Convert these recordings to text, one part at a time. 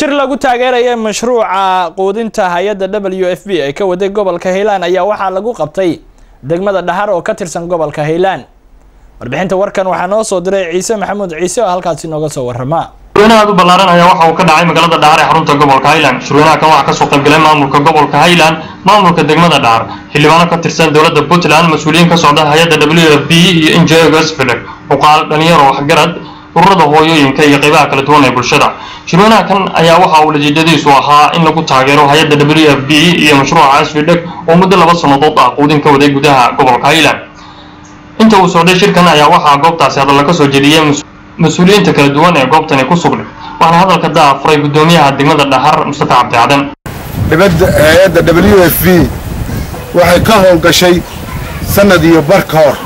shir lagu taageeraya mashruuca quudinta hay-adda w f b ee ka waday gobolka hiilaan ayaa waxaa lagu qabtay degmada dhahar oo ka tirsan gobolka hiilaan warbixinta warkan waxaa noo soo diray ciise maxamuud ciise oo halkaasi nooga soo warama shirweyne aad u ballaaran ayaa waxa uu ka dhacay magaalada dhahar ee xarunta gobolka highland shirweynaha kan waxaa kasoo qaybgalay maamulka gobolka highland maamulka degmada dhahar xildhibaano ka tirsan dowladda puntland mas-uuliyiin ka socda hay-adda w f b iyo injegos philip cuqaal dhalinyaro waxgarad ururada hooyooyinka iyo qaybaha kala duwan ee bulshada shirweynaha kan ayaa waxa uu natiijadiisu ahaa in lagu taageero hay-adda w f b iyo mashruuca asfidheg oo muddo laba sannadood ah quudin ka waday gudaha gobolka highland inta uu socday shirkan ayaa waxaa goobtaasi hadalla ka soo jediyey mas-uuliyiinta kala duwan ee goobtani ku sugnay waxaana hadalka daa furay guddoomiyaha degmada dhahar mustafa cabdi cadan dhibadda hay-adda w f b waxay ka howlgashay sanad iyo bar ka hor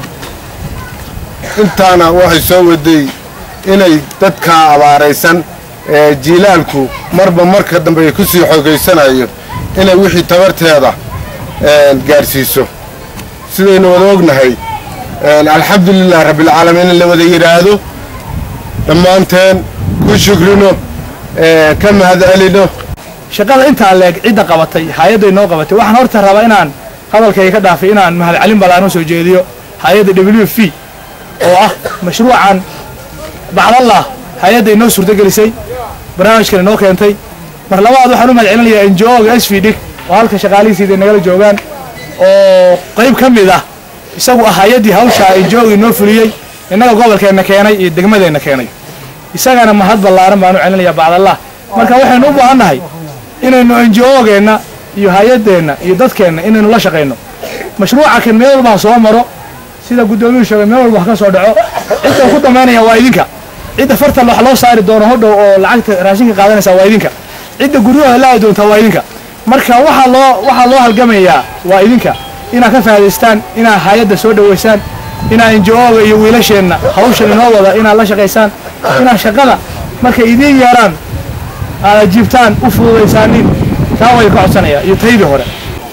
intaana waxay soo waday inay dadka abaaraysan ee jiilaalku marba marka dambe ku sii xoogaysanayo inay wixii tabarteeda gaadhsiiso sidaynu wada ognahay alxamdulilah rabbilcaalamiin in la wada yidhaahdo dhammaanteen ku shukrino ka mahad celino shaqada intaa leeg cidda qabatay hay-adday noo qabatay waxaan horta rabaa inaan hadalkayga ka dhaafay inaan mahadcelin ballaaran soo jeediyo hay-adda w f oo ah mashruucan bacdallah hay-adday noo suurtagelisay barnaamijkan inoo keentay mar labaad waxaan u mahad celinayaa enjoga s v dig oo halka shaqaalihiisiida nagala joogaan oo qayb ka mid ah isagu ah hay-addii hawshaa enjoga inoo fuliyey innaga gobolkeenna keenay iyo degmadeenna keenay isagana mahad ballaaran baan u celinayaa bacdallah marka waxaynu u baahannahay inaynu enjogeenna iyo hay-addeenna iyo dadkeenna inaynu la shaqayno mashruuca kan meel walbaan soo maro sida guddoomiyuhu sheegay meel walba wax ka soo dhaco cidda ku damaynaya waa idinka cidda farta wax loo saari doono hodhow oo lacagta raashinka qaadanaysa waa idinka cidda guryahooda la aadi doonta waa idinka marka waxaa loo waxaa loo halgamayaa waa idinka inaad ka faa'idaystaan inaad hay-adda soo dhowaysaan inaad enjo-oga iyo wiilasheenna hawshan inoo wada inaad la shaqaysaan inaad shaqada markay idiin yeeraan aad ajiibtaan u fududaysaanin taa way ka codsanayaa iyo taydii hore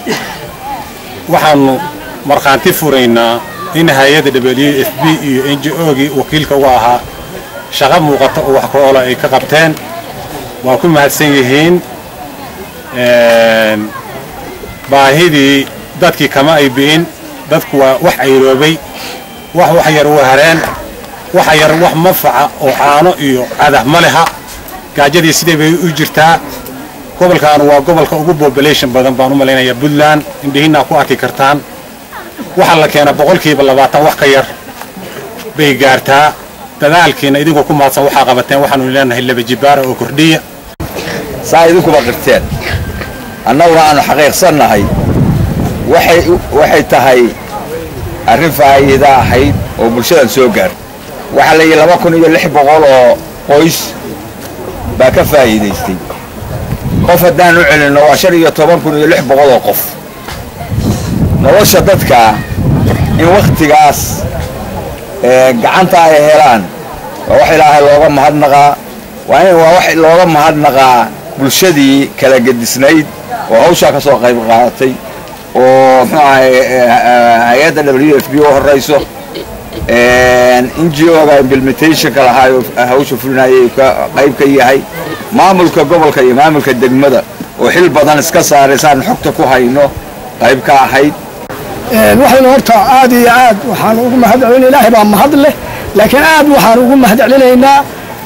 waxaannu markhaanti furaynaa in hay-adda w f b iyo n j ogii wakiilka uga ahaa shaqo muuqata oo wax ka-oola ay ka qabteen waa ku mahadsan yihiin baahidii dadkii kama ay bi'in dadku waa wax ayroobay wax wax yar u hareen waxa yar wax mafaca oo caano iyo cadah ma leha gaajadii sidee bay u jirtaa gobolkan waa gobolka ugu population badan baan u malaynayaa puntland indhihiinaa ku arki kartaan waxaa la keenaa boqolkiiba labaatan wax ka yar bay gaartaa dadaalkiina idinkoo ku mahadsan waxaa qabateen waxaanu leenahay laba jibaara oo kordhiya saa idinkuba qirteen annaguna aanu xaqiiqsannahay waxay tahay arrin faa'iida ahayd oo bulshadan soo gaar waxaa la yidhi laba kun iyo lix boqol oo qoys baa ka faa'iidaystay qof haddaan u celinno waa shan iyo toban kun iyo lix boqol oo qof nolosha dadka in wakhtigaas gacanta ay helaan waa wax ilaahay looga mahadnaqaa waa in waa wax looga mahadnaqaa bulshadii kala gedisnayd oo hawshaa ka soo qayb qaadatay oo muxuu ahay hay-adda w f b u horrayso n g o ga implementationka lahaa hawsha fulinayay qayb ka yahay maamulka gobolka iyo maamulka degmada oo xil badan iska saaray saan xogta ku hayno qayb ka ahayd waxaynu horta aad iyo aad waxaan ugu mahad celina ilaahay baa mahad leh laakiin aad waxaan ugu mahad celinaynaa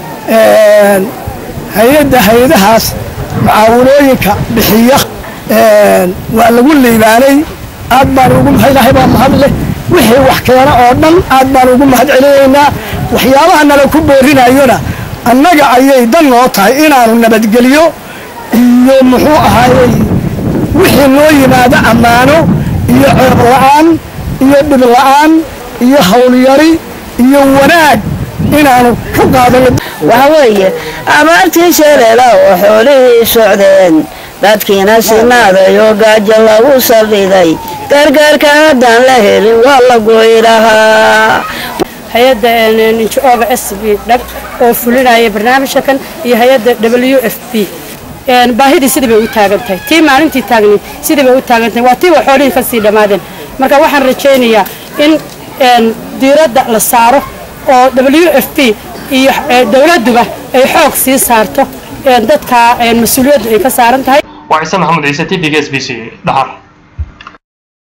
hay-adda hay-adahaas mucaawinooyinka bixiya waa lagu liibaanay aad baan ugu ilaahay baa mahad leh wixii wax keena oo dhan aad baan ugu mahad celinaynaa waxyaabaha nala ku boorinayona annaga ayay dan noo tahay inaanu nabadgeliyo iyo muxuu ahaayey wixii noo yimaado ammaano iyo ceeb la'aan iyo dhib la'aan iyo howlyari iyo wanaag inaanu ka qaadano waxa weeye abaartii shareela oo xoolihii socdeen dadkiina sinaaday oo gaajo lagu salliday gargaarka haddaan la helin waa la goyi lahaa hay-adda ninjooga s b dhag oo fulinaya barnaamijka kan iyo hay-adda w f b baahidii sidii bay u taagan tahay tii maalintii taagnayd sidii bay u taagan tahay waa tiiba xoolihii ka sii dhammaadeen marka waxaan rajaynayaa in diiradda la saaro oo w f b iyo dowladduba ay xoog sii saarto dadka mas-uuliyaddu ay ka saaran tahay waa ciise maxamuud ciise t v g s b c dhahar